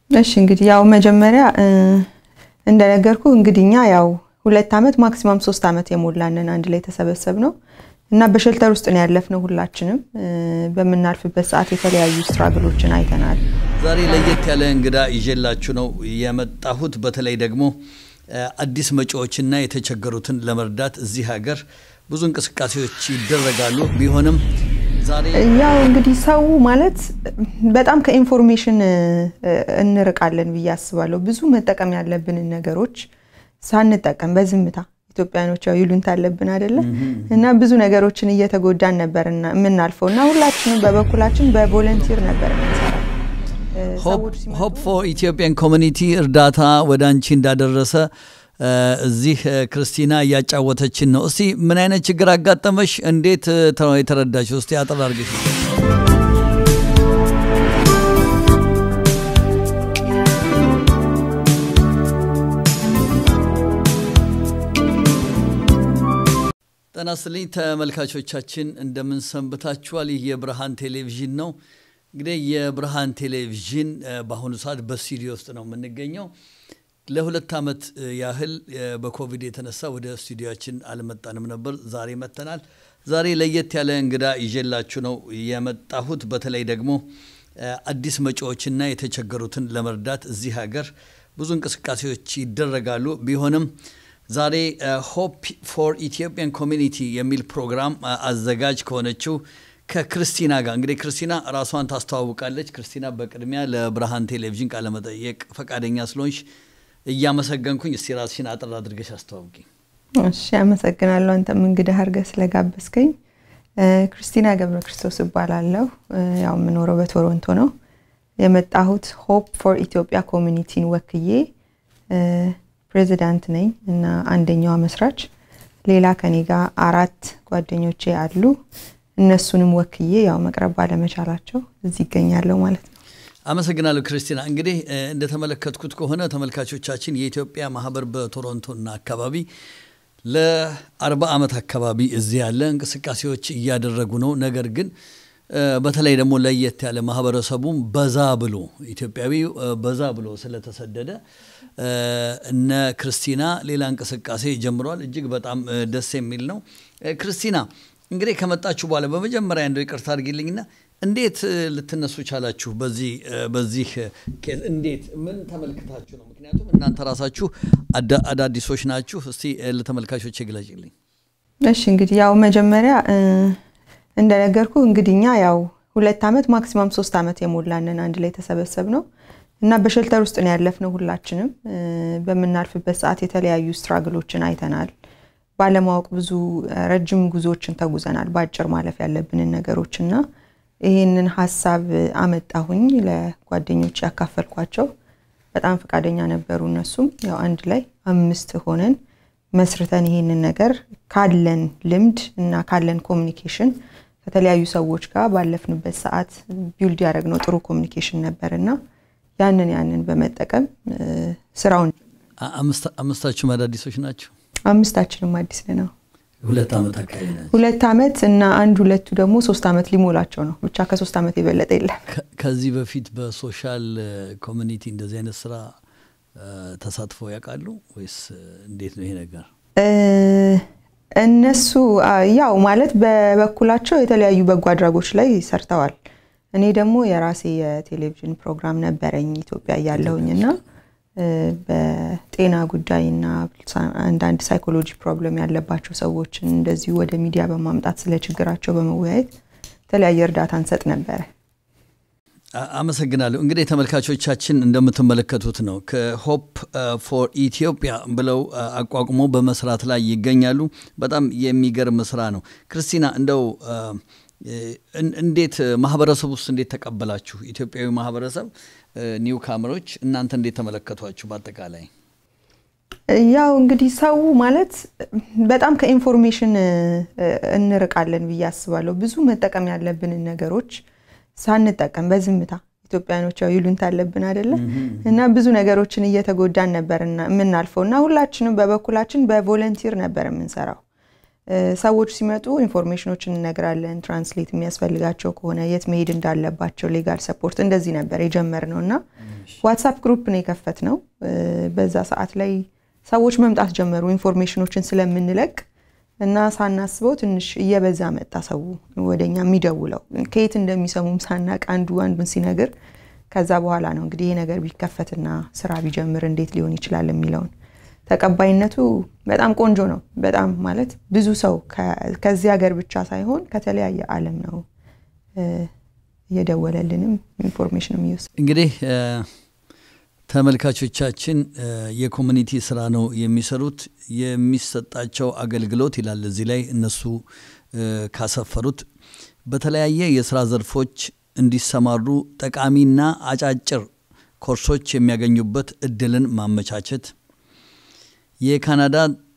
እሺ እንግዲህ ያው መጀመሪያ እንደነገርኩ እንግዲህ እኛ ያው ሁለት ዓመት ማክሲማም ሶስት ዓመት የሞላንን አንድ ላይ የተሰበሰብ ነው እና በሸልተር ውስጥ ነው ያለፍነው። ሁላችንም በምናልፍበት ሰዓት የተለያዩ ስትራግሎችን አይተናል። ዛሬ ለየት ያለ እንግዳ ይዤላችሁ ነው የመጣሁት። በተለይ ደግሞ አዲስ መጪዎችና የተቸገሩትን ለመርዳት እዚህ ሀገር ብዙ እንቅስቃሴዎች ይደረጋሉ። ቢሆንም ዛሬ ያው እንግዲህ ሰው ማለት በጣም ከኢንፎርሜሽን እንርቃለን ብዬ አስባለሁ። ብዙ መጠቀም ያለብንን ነገሮች ሳንጠቀም በዝምታ ኢትዮጵያኖች ያው ይሉንታ አለብን አይደለ? እና ብዙ ነገሮችን እየተጎዳን ነበር የምናልፈው እና ሁላችንም በበኩላችን በቮለንቲር ነበር የምንሰራው። ሆፕ ፎር ኢትዮጵያን ኮሚኒቲ እርዳታ ወደ አንቺ እንዳደረሰ እዚህ ክርስቲና እያጫወተችን ነው። እስቲ ምን አይነት ችግር አጋጠመሽ? እንዴት የተረዳሽ? እስቲ አጠር አድርገሽ ጤና ይስጥልኝ ተመልካቾቻችን፣ እንደምን ሰንብታችኋል? ይህ የብርሃን ቴሌቪዥን ነው። እንግዲህ የብርሃን ቴሌቪዥን በአሁኑ ሰዓት በስቱዲዮ ውስጥ ነው የምንገኘው። ለሁለት ዓመት ያህል በኮቪድ የተነሳ ወደ ስቱዲዮችን አልመጣንም ነበር። ዛሬ መጥተናል። ዛሬ ለየት ያለ እንግዳ ይዤላችሁ ነው የመጣሁት። በተለይ ደግሞ አዲስ መጪዎችና የተቸገሩትን ለመርዳት እዚህ ሀገር ብዙ እንቅስቃሴዎች ይደረጋሉ። ቢሆንም ዛሬ ሆፕ ፎር ኢትዮጵያን ኮሚኒቲ የሚል ፕሮግራም አዘጋጅ ከሆነችው ከክርስቲና ጋር እንግዲህ ክርስቲና ራሷን ታስተዋውቃለች። ክርስቲና በቅድሚያ ለብርሃን ቴሌቪዥን ቃለመጠየቅ ፈቃደኛ ስለሆንሽ እያመሰገንኩኝ እስቲ ራስሽን አጠር አድርገሽ አስተዋውቂ። እሺ፣ አመሰግናለሁ አንተም እንግዳ አድርገህ ስለጋበዝከኝ። ክርስቲና ገብረ ክርስቶስ እባላለሁ። ያው የምኖረው በቶሮንቶ ነው። የመጣሁት ሆፕ ፎር ኢትዮጵያ ኮሚኒቲን ወክዬ ፕሬዚዳንት ነኝ እና አንደኛዋ መስራች። ሌላ ከኔ ጋር አራት ጓደኞቼ አሉ። እነሱንም ወክዬ ያው መቅረብ ባለመቻላቸው እዚህ ይገኛለሁ ማለት ነው። አመሰግናለሁ ክርስቲና። እንግዲህ እንደተመለከትኩት ከሆነ ተመልካቾቻችን የኢትዮጵያ ማህበር በቶሮንቶና አካባቢ ለአርባ ዓመት አካባቢ እዚህ ያለ እንቅስቃሴዎች እያደረጉ ነው። ነገር ግን በተለይ ደግሞ ለየት ያለ ማህበረሰቡም በዛ ብሎ ኢትዮጵያዊ በዛ ብሎ ስለተሰደደ እነ ክርስቲና ሌላ እንቅስቃሴ ጀምረዋል። እጅግ በጣም ደስ የሚል ነው። ክርስቲና እንግዲህ ከመጣችሁ በኋላ በመጀመሪያ እንደው ይቅርታ አድርጊልኝና እንዴት ልትነሱ ቻላችሁ? በዚህ በዚህ ኬዝ እንዴት ምን ተመልክታችሁ ነው? ምክንያቱም እናንተ ራሳችሁ አዳዲሶች ናችሁ። እስቲ ለተመልካቾች ግለጭልኝ። እሺ እንግዲህ ያው መጀመሪያ እንደነገርኩ እንግዲህ እኛ ያው ሁለት ዓመት ማክሲማም ሶስት ዓመት የሞላንን አንድ ላይ የተሰበሰብ ነው እና በሸልተር ውስጥ ነው ያለፍነው። ሁላችንም በምናልፍበት ሰዓት የተለያዩ ስትራግሎችን አይተናል። ባለማወቅ ብዙ ረጅም ጉዞዎችን ተጉዘናል። በአጭር ማለፍ ያለብንን ነገሮች እና ይህንን ሀሳብ አመጣሁኝ ለጓደኞች ያካፈልኳቸው። በጣም ፈቃደኛ ነበሩ። እነሱም ያው አንድ ላይ አምስት ሆነን መስርተን ይህንን ነገር ካለን ልምድ እና ካለን ኮሚኒኬሽን ከተለያዩ ሰዎች ጋር ባለፍንበት ሰዓት ቢውልድ ያደረግነው ጥሩ ኮሚኒኬሽን ነበር እና ያንን ያንን በመጠቀም ስራውን አምስታችሁም አዳዲሶች ናቸው? አምስታችንም አዲስ ነው። ሁለት ዓመት አካባቢ ናቸው። ሁለት ዓመት እና አንድ ሁለቱ ደግሞ ሶስት ዓመት ሊሞላቸው ነው። ብቻ ከሶስት ዓመት የበለጠ የለም። ከዚህ በፊት በሶሻል ኮሚኒቲ እንደዚህ አይነት ስራ ተሳትፎ ያውቃሉ ወይስ እንዴት ነው ይሄ ነገር? እነሱ ያው ማለት በበኩላቸው የተለያዩ በጎ አድራጎች ላይ ሰርተዋል። እኔ ደግሞ የራሴ የቴሌቪዥን ፕሮግራም ነበረኝ ኢትዮጵያ እያለሁኝ እና በጤና ጉዳይና አንዳንድ ሳይኮሎጂ ፕሮብለም ያለባቸው ሰዎችን እንደዚሁ ወደ ሚዲያ በማምጣት ስለ ችግራቸው በመወያየት የተለያየ እርዳታ እንሰጥ ነበረ። አመሰግናለሁ። እንግዲህ ተመልካቾቻችን እንደምትመለከቱት ነው ከሆፕ ፎር ኢትዮጵያ ብለው አቋቁሞ በመስራት ላይ ይገኛሉ። በጣም የሚገርም ስራ ነው። ክርስቲና እንደው እንዴት ማህበረሰብ ውስጥ እንዴት ተቀበላችሁ? ኢትዮጵያዊ ማህበረሰብ ኒው ካምሮች እናንተ እንዴት ተመለከቷችሁ? በአጠቃላይ ያው እንግዲህ ሰው ማለት በጣም ከኢንፎርሜሽን እንርቃለን ብዬ አስባለሁ። ብዙ መጠቀም ያለብንን ነገሮች ሳንጠቀም በዝምታ ኢትዮጵያኖች ያው ይሉንታ አለብን አይደለ? እና ብዙ ነገሮችን እየተጎዳን ነበር የምናልፈው እና ሁላችንም በበኩላችን በቮለንቲር ነበር የምንሰራው። ሰዎች ሲመጡ ኢንፎርሜሽኖችን እንነግራለን። ትራንስሌት የሚያስፈልጋቸው ከሆነ የት መሄድ እንዳለባቸው ሌጋል ሰፖርት እንደዚህ ነበር የጀመርነው እና ዋትሳፕ ግሩፕ ነው የከፈት ነው። በዛ ሰዓት ላይ ሰዎች መምጣት ጀመሩ ኢንፎርሜሽኖችን ስለምንለቅ እና ሳናስበው ትንሽ እየበዛ መጣ ሰው ወደኛ የሚደውለው ከየት እንደሚሰሙም ሳናቅ አንዱ አንዱን ሲነግር ከዛ በኋላ ነው እንግዲህ ይሄ ነገር ቢከፈትና ስራ ቢጀምር እንዴት ሊሆን ይችላል የሚለውን ተቀባይነቱ በጣም ቆንጆ ነው። በጣም ማለት ብዙ ሰው ከዚህ ሀገር ብቻ ሳይሆን ከተለያየ ዓለም ነው እየደወለልንም ኢንፎርሜሽንም እየወሰደ እንግዲህ ተመልካቾቻችን የኮሚኒቲ ስራ ነው የሚሰሩት። የሚሰጣቸው አገልግሎት ይላል እዚህ ላይ እነሱ ካሰፈሩት በተለያየ የስራ ዘርፎች እንዲሰማሩ ጠቃሚና አጫጭር ኮርሶች የሚያገኙበት እድልን ማመቻቸት የካናዳ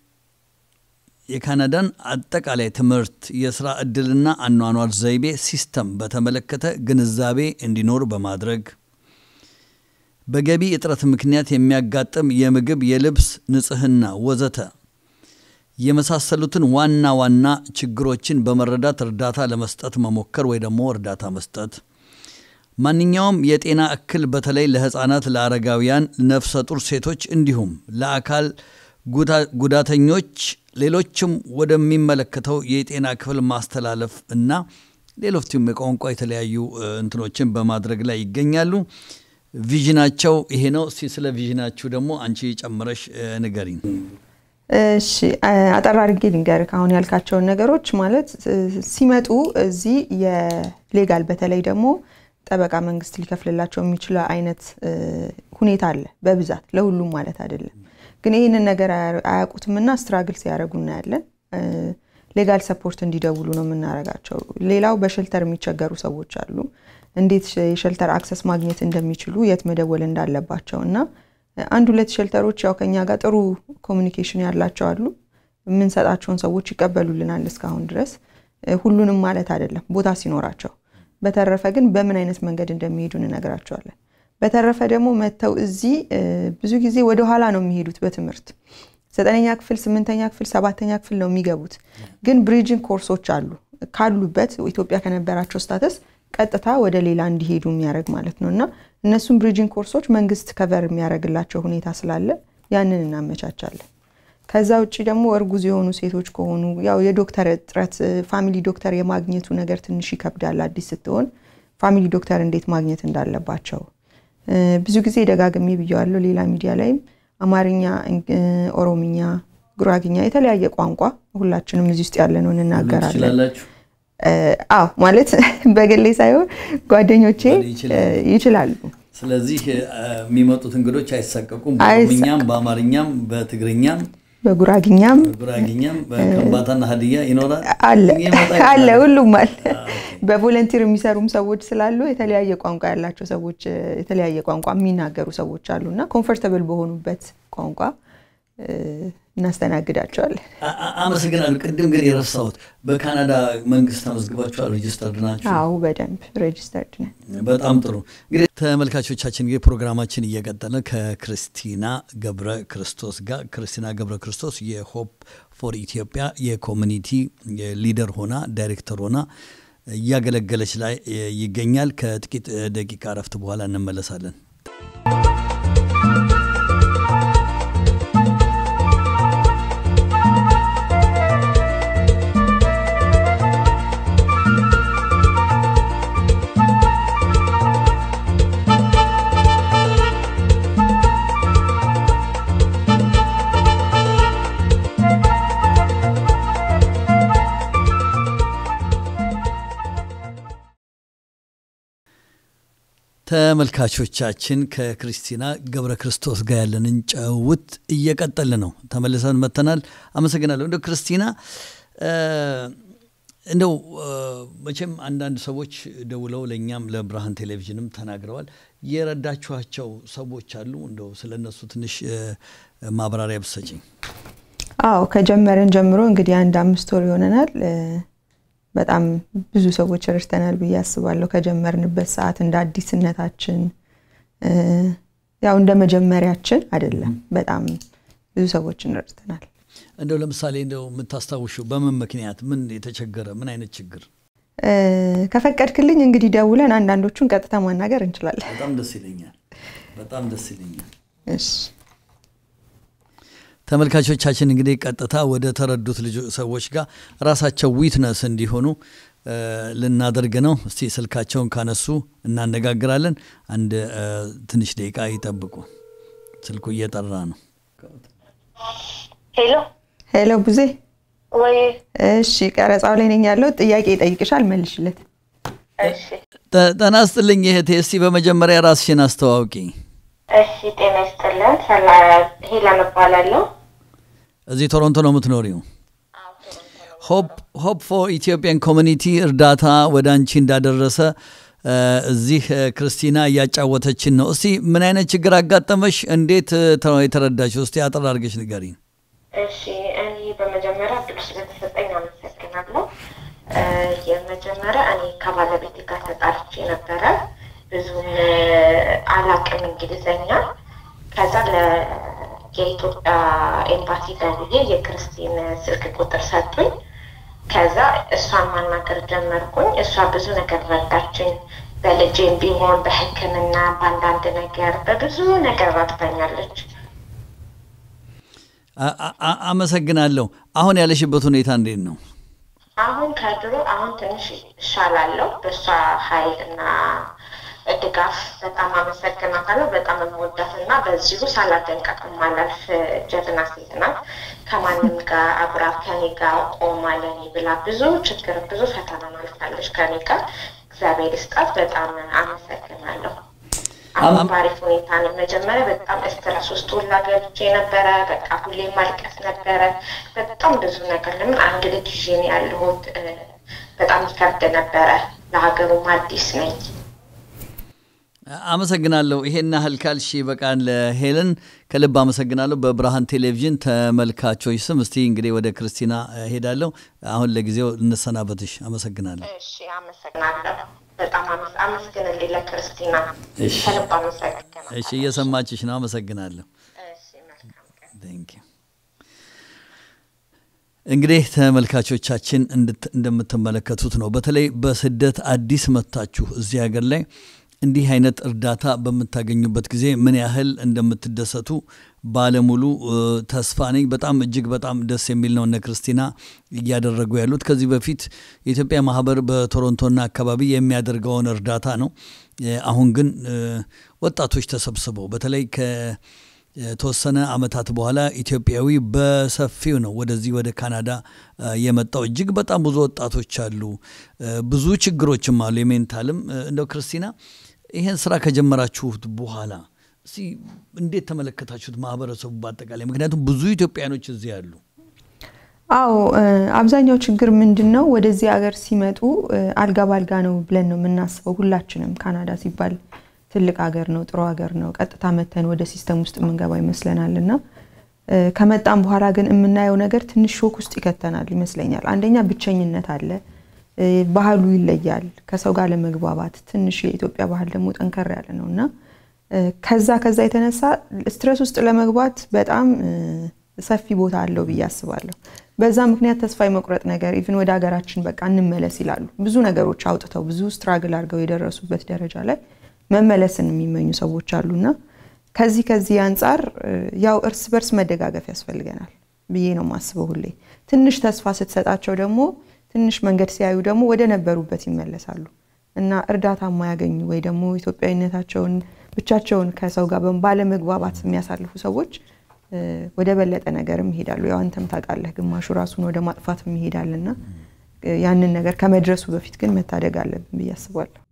የካናዳን አጠቃላይ ትምህርት የስራ እድልና አኗኗር ዘይቤ ሲስተም በተመለከተ ግንዛቤ እንዲኖር በማድረግ በገቢ እጥረት ምክንያት የሚያጋጥም የምግብ፣ የልብስ ንጽህና ወዘተ የመሳሰሉትን ዋና ዋና ችግሮችን በመረዳት እርዳታ ለመስጠት መሞከር ወይ ደግሞ እርዳታ መስጠት ማንኛውም የጤና እክል በተለይ ለህፃናት፣ ለአረጋውያን፣ ነፍሰ ጡር ሴቶች እንዲሁም ለአካል ጉዳተኞች ሌሎችም ወደሚመለከተው የጤና ክፍል ማስተላለፍ እና ሌሎችም የቋንቋ የተለያዩ እንትኖችን በማድረግ ላይ ይገኛሉ። ቪዥናቸው ይሄ ነው። እስቲ ስለ ቪዥናችሁ ደግሞ አንቺ ጨምረሽ ንገሪኝ። እሺ አጠር አድርጌ ልንገርህ። አሁን ያልካቸውን ነገሮች ማለት ሲመጡ እዚህ የሌጋል በተለይ ደግሞ ጠበቃ መንግስት ሊከፍልላቸው የሚችለ አይነት ሁኔታ አለ በብዛት ለሁሉም ማለት አይደለም። ግን ይህንን ነገር አያውቁትምና ስትራግል ሲያደርጉ እናያለን። ሌጋል ሰፖርት እንዲደውሉ ነው የምናደርጋቸው። ሌላው በሸልተር የሚቸገሩ ሰዎች አሉ። እንዴት የሸልተር አክሰስ ማግኘት እንደሚችሉ የት መደወል እንዳለባቸው እና አንድ ሁለት ሸልተሮች ያው ከኛ ጋር ጥሩ ኮሚኒኬሽን ያላቸው አሉ። የምንሰጣቸውን ሰዎች ይቀበሉልናል እስካሁን ድረስ። ሁሉንም ማለት አይደለም ቦታ ሲኖራቸው። በተረፈ ግን በምን አይነት መንገድ እንደሚሄዱ እንነግራቸዋለን። በተረፈ ደግሞ መጥተው እዚህ ብዙ ጊዜ ወደኋላ ነው የሚሄዱት በትምህርት ዘጠነኛ ክፍል፣ ስምንተኛ ክፍል፣ ሰባተኛ ክፍል ነው የሚገቡት። ግን ብሪጅንግ ኮርሶች አሉ ካሉበት ኢትዮጵያ ከነበራቸው ስታተስ ቀጥታ ወደ ሌላ እንዲሄዱ የሚያደርግ ማለት ነው እና እነሱም ብሪጅንግ ኮርሶች መንግስት ከቨር የሚያደርግላቸው ሁኔታ ስላለ ያንን እናመቻቻለን። ከዛ ውጭ ደግሞ እርጉዝ የሆኑ ሴቶች ከሆኑ ያው የዶክተር እጥረት ፋሚሊ ዶክተር የማግኘቱ ነገር ትንሽ ይከብዳል። አዲስ ስትሆን ፋሚሊ ዶክተር እንዴት ማግኘት እንዳለባቸው ብዙ ጊዜ ደጋግሜ ብየዋለሁ። ሌላ ሚዲያ ላይም አማርኛ፣ ኦሮምኛ፣ ጉራግኛ የተለያየ ቋንቋ ሁላችንም እዚህ ውስጥ ያለ ነው እንናገራለን። አዎ ማለት በግሌ ሳይሆን ጓደኞቼ ይችላሉ። ስለዚህ የሚመጡት እንግዶች አይሳቀቁም። በኦሮምኛም፣ በአማርኛም፣ በትግርኛም፣ በጉራግኛም በጉራግኛም በከምባታና ሀዲያ ይኖራል አለ ሁሉም አለ። በቮለንቲር የሚሰሩም ሰዎች ስላሉ የተለያየ ቋንቋ ያላቸው ሰዎች የተለያየ ቋንቋ የሚናገሩ ሰዎች አሉ እና ኮምፎርተብል በሆኑበት ቋንቋ እናስተናግዳቸዋለን። አመሰግናለሁ። ቅድም ግን የረሳሁት በካናዳ መንግስት ተመዝግባችኋል? ሬጅስተርድ ናቸው? አዎ በደንብ ሬጅስተርድ ነን። በጣም ጥሩ። እንግዲህ ተመልካቾቻችን እንግዲህ ፕሮግራማችን እየቀጠለ ከክርስቲና ገብረ ክርስቶስ ጋር ክርስቲና ገብረ ክርስቶስ የሆፕ ፎር ኢትዮጵያ የኮሚኒቲ ሊደር ሆና ዳይሬክተር ሆና እያገለገለች ላይ ይገኛል። ከጥቂት ደቂቃ እረፍት በኋላ እንመለሳለን። ተመልካቾቻችን ከክርስቲና ገብረ ክርስቶስ ጋር ያለንን ጨውት እየቀጠል ነው። ተመልሰን መተናል። አመሰግናለሁ። እንደው ክርስቲና እንደው መቼም አንዳንድ ሰዎች ደውለው ለእኛም ለብርሃን ቴሌቪዥንም ተናግረዋል። የረዳችኋቸው ሰዎች አሉ። እንደው ስለ እነሱ ትንሽ ማብራሪያ ብሰጭኝ። አዎ ከጀመረን ጀምሮ እንግዲህ አንድ አምስት ወር ይሆነናል። በጣም ብዙ ሰዎች ረድተናል ብዬ አስባለሁ። ከጀመርንበት ሰዓት እንደ አዲስነታችን ያው እንደ መጀመሪያችን አይደለም። በጣም ብዙ ሰዎችን ረድተናል። እንደው ለምሳሌ እንደው የምታስታውሽው በምን ምክንያት ምን የተቸገረ ምን አይነት ችግር? ከፈቀድክልኝ እንግዲህ ደውለን አንዳንዶቹን ቀጥታ ማናገር እንችላለን። በጣም ደስ ይለኛል። በጣም ደስ ይለኛል። እሺ ተመልካቾቻችን እንግዲህ ቀጥታ ወደ ተረዱት ልጆ ሰዎች ጋር ራሳቸው ዊትነስ እንዲሆኑ ልናደርግ ነው። እስቲ ስልካቸውን ካነሱ እናነጋግራለን። አንድ ትንሽ ደቂቃ ይጠብቁ። ስልኩ እየጠራ ነው። ሄሎ ሄሎ፣ ቡዜ። ወይ እሺ፣ ቀረጻው ላይ ነኝ ያለው። ጥያቄ ይጠይቅሻል፣ መልሽለት። እሺ ጤና ይስጥልኝ እህቴ። እስቲ በመጀመሪያ ራስሽን አስተዋውቂ። እሺ ጤና ይስጥልን ሰላ ሄለን እባላለሁ እዚህ ቶሮንቶ ነው የምትኖሪው? ሆፕ ፎር ኢትዮጵያን ኮሚኒቲ እርዳታ ወደ አንቺ እንዳደረሰ እዚህ ክርስቲና እያጫወተችን ነው። እስቲ ምን አይነት ችግር አጋጠመሽ? እንዴት የተረዳሽ? እስቲ አጠር አድርገሽ ንገሪኝ። እሺ እኔ በመጀመሪያ እድሉ ስለተሰጠኝ አመሰግናለሁ የመጀመሪያ እኔ ከባለቤቴ ጋር ተጣልቼ ነበረ ብዙም አላቅም እንግሊዘኛ ከዛ የኢትዮጵያ ኤምባሲ ደውዬ የክርስቲን ስልክ ቁጥር ሰጡኝ ከዛ እሷን ማናገር ጀመርኩኝ እሷ ብዙ ነገር ረዳችኝ በልጄም ቢሆን በህክምና በአንዳንድ ነገር በብዙ ነገር ረድታኛለች አመሰግናለሁ አሁን ያለሽበት ሁኔታ እንዴት ነው አሁን ከድሮ አሁን ትንሽ እሻላለሁ በእሷ ሀይል እና ድጋፍ በጣም አመሰግናታለሁ። በጣም የምወዳት እና በዚሁ ሳላደንቃት የማላልፍ ጀግና ሴት ናት። ከማንም ጋር አብራ ከኔ ጋር ቆማ ለኔ ብላ ብዙ ችግር ብዙ ፈተና አልፋለች ከኔ ጋር። እግዚአብሔር ይስጣት። በጣም አመሰግናለሁ። አሁን በአሪፍ ሁኔታ ነው። መጀመሪያ በጣም ስትረስ ውስጥ ሁላ ገብቼ ነበረ። በቃ ሁሌ ማልቀስ ነበረ። በጣም ብዙ ነገር ለምን አንድ ልጅ ይዤ ነው ያለሁት። በጣም ይከብድ ነበረ። ለሀገሩም አዲስ ነኝ። አመሰግናለሁ። ይሄን ያህል ካልሽ በቃን። ለሄለን ከልብ አመሰግናለሁ። በብርሃን ቴሌቪዥን ተመልካቾች ስም እስቲ እንግዲህ ወደ ክርስቲና ሄዳለሁ። አሁን ለጊዜው እንሰናበትሽ። አመሰግናለሁ። እሺ፣ አመሰግናለሁ። በጣም አመስግንልኝ ለክርስቲና ከልብ አመሰግናለሁ። እሺ፣ እየሰማችሽ ነው። አመሰግናለሁ። እሺ፣ መልካም ቀን። ቴንክ ዩ። እንግዲህ ተመልካቾቻችን እንደምትመለከቱት ነው። በተለይ በስደት አዲስ መጥታችሁ እዚህ ሀገር ላይ እንዲህ አይነት እርዳታ በምታገኙበት ጊዜ ምን ያህል እንደምትደሰቱ ባለሙሉ ተስፋ ነኝ። በጣም እጅግ በጣም ደስ የሚል ነው እነ ክርስቲና እያደረጉ ያሉት። ከዚህ በፊት የኢትዮጵያ ማህበር በቶሮንቶና አካባቢ የሚያደርገውን እርዳታ ነው። አሁን ግን ወጣቶች ተሰብስበው በተለይ ከተወሰነ አመታት በኋላ ኢትዮጵያዊ በሰፊው ነው ወደዚህ ወደ ካናዳ የመጣው። እጅግ በጣም ብዙ ወጣቶች አሉ። ብዙ ችግሮችም አሉ፣ የሜንታልም እንደው ክርስቲና ይህን ስራ ከጀመራችሁት በኋላ እስቲ እንዴት ተመለከታችሁት ማህበረሰቡ በአጠቃላይ? ምክንያቱም ብዙ ኢትዮጵያኖች እዚህ ያሉ። አዎ አብዛኛው ችግር ምንድን ነው? ወደዚህ ሀገር ሲመጡ አልጋ ባልጋ ነው ብለን ነው የምናስበው። ሁላችንም ካናዳ ሲባል ትልቅ ሀገር ነው፣ ጥሩ ሀገር ነው። ቀጥታ መተን ወደ ሲስተም ውስጥ የምንገባ ይመስለናል እና ከመጣም በኋላ ግን የምናየው ነገር ትንሽ ሾክ ውስጥ ይከተናል ይመስለኛል። አንደኛ ብቸኝነት አለ። ባህሉ ይለያል። ከሰው ጋር ለመግባባት ትንሽ የኢትዮጵያ ባህል ደግሞ ጠንከር ያለ ነው እና ከዛ ከዛ የተነሳ ስትረስ ውስጥ ለመግባት በጣም ሰፊ ቦታ አለው ብዬ አስባለሁ። በዛ ምክንያት ተስፋ የመቁረጥ ነገር ኢቭን ወደ ሀገራችን በቃ እንመለስ ይላሉ። ብዙ ነገሮች አውጥተው ብዙ ስትራግል አድርገው የደረሱበት ደረጃ ላይ መመለስን የሚመኙ ሰዎች አሉና ከዚህ ከዚህ አንጻር ያው እርስ በርስ መደጋገፍ ያስፈልገናል ብዬ ነው የማስበው። ሁሌ ትንሽ ተስፋ ስትሰጣቸው ደግሞ ትንሽ መንገድ ሲያዩ ደግሞ ወደ ነበሩበት ይመለሳሉ እና እርዳታ የማያገኙ ወይ ደግሞ ኢትዮጵያዊነታቸውን ብቻቸውን ከሰው ጋር ባለመግባባት የሚያሳልፉ ሰዎች ወደ በለጠ ነገርም ይሄዳሉ። ያው አንተም ታውቃለህ፣ ግማሹ ራሱን ወደ ማጥፋትም ይሄዳልና ያንን ነገር ከመድረሱ በፊት ግን መታደግ አለብን ብዬ አስባለሁ።